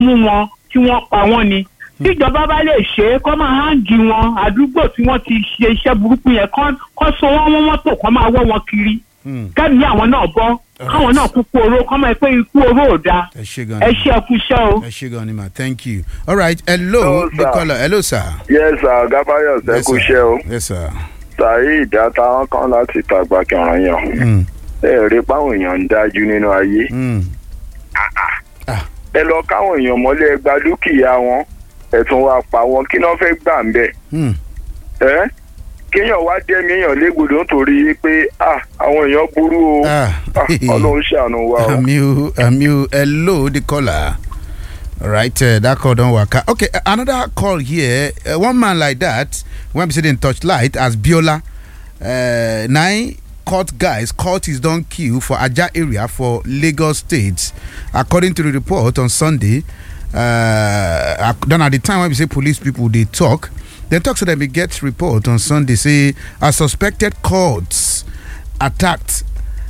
mú wọn kí wọ́n pa wọ́n ni tíjọba bá lè ṣe é kọ́ máa háǹgì wọn àdúgbò tí wọ́n ti ṣe iṣẹ́ burúkú yẹn kọ́ kọ́ so wọ́n wọ́n mọ́tò kọ́ máa wọ́ wọn kiri Hmm. kẹ́mi àwọn náà bọ́ káwọn náà kúkú oró kọ́ máa pé ikú oró ò dáa ẹ ṣe gan ẹ ni ṣe ẹkú iṣẹ́ o. ẹ ṣe gan ni ma thank you all right hello Hello, the sir. caller hello sir. yes sir gabayos ẹ Yes, kú sir. iṣẹ́ o yes sir. saheed àtàwọn kan láti tàgbà kẹràn yàn Hmm. ẹ rí páwọn èèyàn ń dájú nínú ayé Hmm. ẹ lọ káwọn èèyàn mọ́lẹ̀ ẹ gba dúkìá wọn ẹ tún wá pa wọn kí náà fẹ́ gbà ń bẹ̀ Hmm. ẹ́ kéèyàn wá dẹ́mi èèyàn légbodò nítorí pé ah, àwọn èèyàn burú o Ah. Ah, ọlọ́run ṣàánú wa o. Àmì o, àmì o, hello, the caller. All right, uh, that call don't work. out. Okay, uh, another call here. Uh, one man like that, when we say in touch light, as Biola, uh, nine caught guys caught his don kill for Aja area for Lagos State. According to the report on Sunday, uh, ac- then at the time when we say police people they talk, they talk so that we get report on Sunday say a suspected cults attacked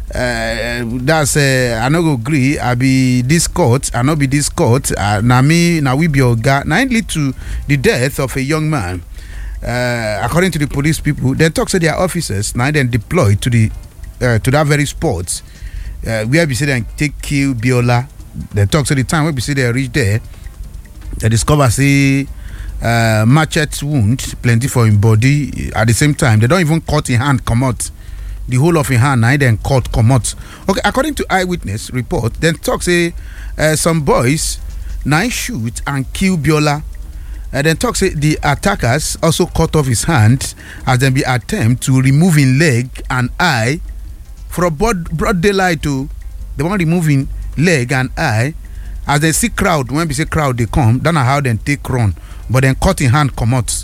uh, that's uh, I no go gree I be this court I no be this court uh, na me na we be oga na it lead to the death of a young man uh, according to the police people dem talk say their officers na dem deploy to the uh, to that very spot uh, where be say dem take kill biola dem talk say the time wey be say dem reach there dem discover say uh, machete wound plenty for him body at the same time dem don even cut him hand comot the whole of him hand na him dem cut comot okay according to eyewitness report dem talk say uh, some boys na him shoot and kill biola uh, dem talk say the attackers also cut off his hand as dem be attempt to remove him leg and eye for broad broad daylight o dem wan remove him leg and eye as dem see crowd when be say crowd dey come that na how dem take run but dem cut him hand comot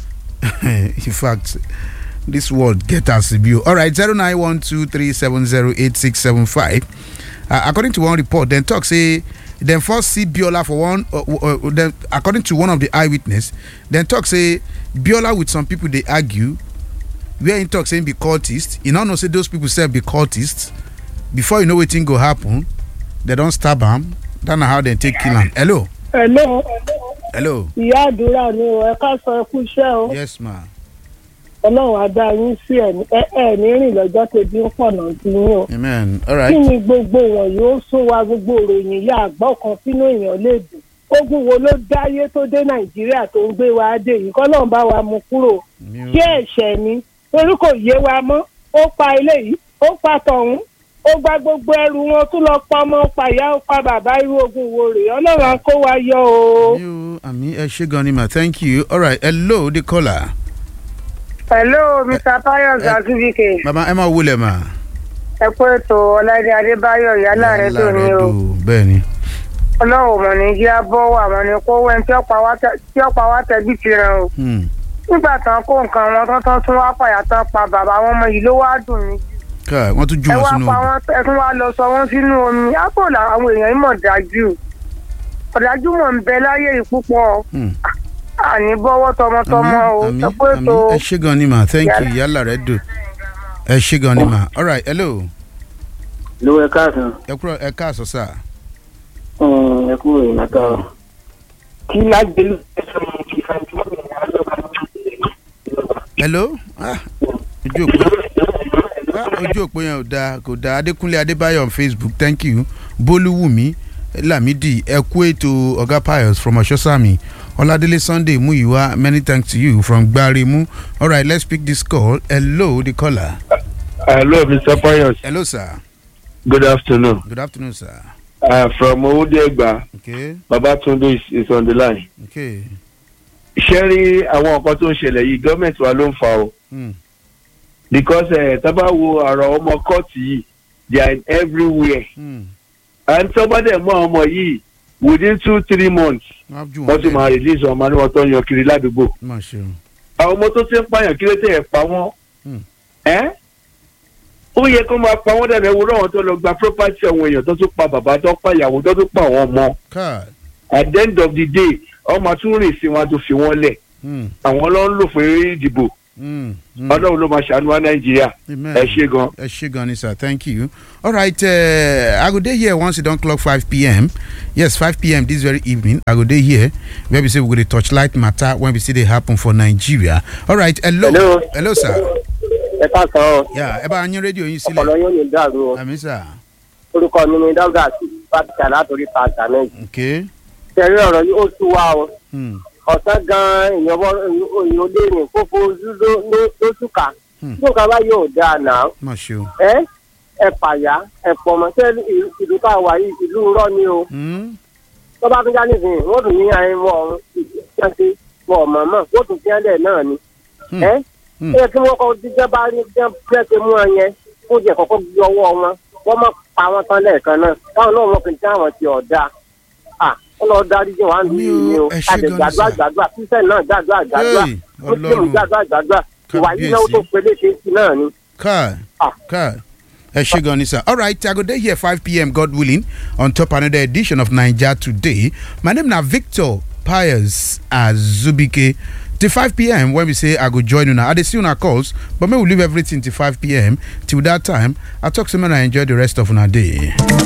in fact this world get as e be o alright zero nine one two three seven zero eight six seven five according to one report dem talk say dem first see biola for one uh, uh, uh, dem according to one of the eyewitness dem talk say biola with some people dey argue where him talk say him be cultist e no know say those people sef be cultists before you know wetin go happen dem don stab am that na how dem take kill am hello hello hello ìyá àdúrà ni o ẹ ká sọ ẹ kú iṣẹ́ o yes ma ọlọ́run á dá yín sí ẹ ní- ẹ ẹ ní rìn lọ́jọ́ tẹ̀bí ń pọ̀nà tí yín o amen kí alright ni gbogbo wọn yóò sún wa gbogbo ìròyìn yá àgbọ̀ kan sínú èèyàn lè dùn ogun wo ló dáyé tó dé nàìjíríà tó ń gbé wa dé yìí kọ́ lóun bá wa mú kúrò Mi ò- ṣé ẹ̀ṣẹ̀ ni torí kò yé wa mọ́ ó pa ilé yìí ó pa tọ̀hún ó gba gbogbo ẹrù wọn tún lọ pa ọmọ ó pa ìyá ó pa bàbá irú ogun wo rèé ọlọ́run á kó wa yọ o. mi ò àmì ẹ ṣe gan ni ma thank you alright hello the caller hello mr tayo zazubike baba ẹ máa wọlé ma. ẹ kú ètò ọláìdé adébáyọ ìyálà rẹ tó ní o bẹ́ẹ̀ ni ọlọ́run mọ̀ ní kí á bọ́ wà mọ́ ní kó wẹ́n tí ọ̀pá wa tẹ̀bí ti ràn o Hmm. nígbà tán kó nǹkan wọn tán tán tún wá pàyà tán pa bàbá wọn mọ yìí ló wá dùn mí ká wọ́n tún jù ẹ wọ́n wá sínú pa odò. wọn ẹ tún wá lọ sọ wọn sínú omi ápò làwọn èèyàn yìí mọ̀ dájú ọ̀dájú mọ̀ ń bẹ láyé yìí púpọ̀ Hmm. àní bọ́wọ́ tọmọtọmọ o àmì ẹ kú àmì ètò ẹ ṣe gan ni ma thank you Yálà. yálà rẹ dùn ẹ ṣe gan ni ma alright hello ló ẹ káàsán ẹ kúrò ẹ káàsọ sá. ẹ kú ìrìn àtàrọ kí lágbèlú ẹsẹ mọ kí fàájú ọgbìn hello ah ojú òpó ah ojú òpó yẹn ò dáa kò dáa adékúnlé adébáyọ̀ on facebook thank you bólúwùmí lamidi ẹ kú ètò ọ̀gá pius from ọ̀ṣọ́sàmì ọládélé sunday muyiwa many thanks to you from gbaremu alright let's pick this call hello the caller. Hello, Mr. Pius. hello sir Good afternoon. good afternoon sir. Uh, from Owódégbà, okay Babatunde is, is on the line. okay. Ṣé rí àwọn nǹkan tó ń ṣẹlẹ̀ yìí gọ́ọ̀mẹ̀ntì wa ló ń fa o? Hmm. Because ẹ̀ tábà wo ọ̀rọ̀ ọmọ kọ́ọ̀tù yìí, they are in everywhere. Hmm. And tọ́ba dẹ̀ mú àwọn ọmọ yìí within two three months, wọ́n á jù wọ́n ti wọ́n máa release ọmọ ní wọn tó ń yan kiri ládùúgbò. má ṣe o. Àwọn ọmọ tó ti ń pààyàn kí ló tẹ̀ ẹ̀ pa wọ́n? Hmm. Ẹ́ ó yẹ kó máa pa wọ́n dẹ̀ lẹ́wọ́ náà tó lọ gba property àwọn èèyàn tó tún pa bàbá tó pa ìyàwó tó tún pa àwọn ọmọ. káà at the end of the day ọmọ tún rìn sí wọn tó fi wọn lẹ hmm. àwọn ló ń lò fún eré ìdìbò Mm, mm. ọlọ́run ló máa ṣàánú wa nàìjíríà Amen. ẹ ṣe gan. ẹ ṣe gan ni sir thank you all right uh, i go dey here once e don clock five pm yes five pm this very evening i go dey here where be say we go dey torchlight matter when we see dey happen for nigeria all right hello Hello. hello sir ẹ ká sọ ọ yeah ẹ bá yín rédíò yín ọpọlọ sílẹ̀ yóò ní dàrú o àmì sir orúkọ mi ni dáúdà sí pàtàkì látòrí pàtàkì náà okay tẹ̀rí ọ̀rọ̀ yìí ó tú wa o hmm. ọ̀sán gan-an èèyàn bọ́ èèyàn lè rìn kó fojú ló- ló- lóṣù ká Hmm. tí nǹkan bá yóò dáa náà má ṣe o ẹ ẹ pàyà ẹ pọ̀mọ́ tẹ́ ìlú tá a wà yìí ìlú rọ́ ni o Hmm. tó bá tún já nísìnyí wọ́n tún ní àyìn wọ ọ̀run ìṣẹ́ṣe wọ ọ̀mọ̀ọ́mọ̀ wọ́n tún tiẹ́ lẹ̀ náà ni Hmm. ẹ Hmm. ẹ kí wọ́n kọ́ jíjẹ́ bá rí jẹ́ pẹ́ẹ́sẹ̀ mú ọ yẹn kó jẹ́ kọ́kọ́ gbé ọwọ́ wọn wọ́n má pa wọn tán lẹ́ẹ̀kan náà káwọn náà wọ́n kì í tí àwọn ti ọ̀dà à wọ́n lọ darí jẹ́ wàá Mi nìyí ò- ni o ẹ ṣé àti gan-an gbàdúrà sir. gbàdúrà kíṣẹ́ náà gbàdúrà gbàdúrà Hey, mùsùlùmí Ọlọ́run. gbàdúrà gbàdúrà ìwà yìí náà tó Kábíyèsí. peléke sí náà ni. Kai, Ah. Kai. ẹ ṣe gan ni sir all right i go dey here five pm god willing on top another edition of naija today my name na victor pius azubike till five pm when we say i go join una i dey see una calls but make we leave everything till five pm till that time i talk say make una enjoy the rest of una day.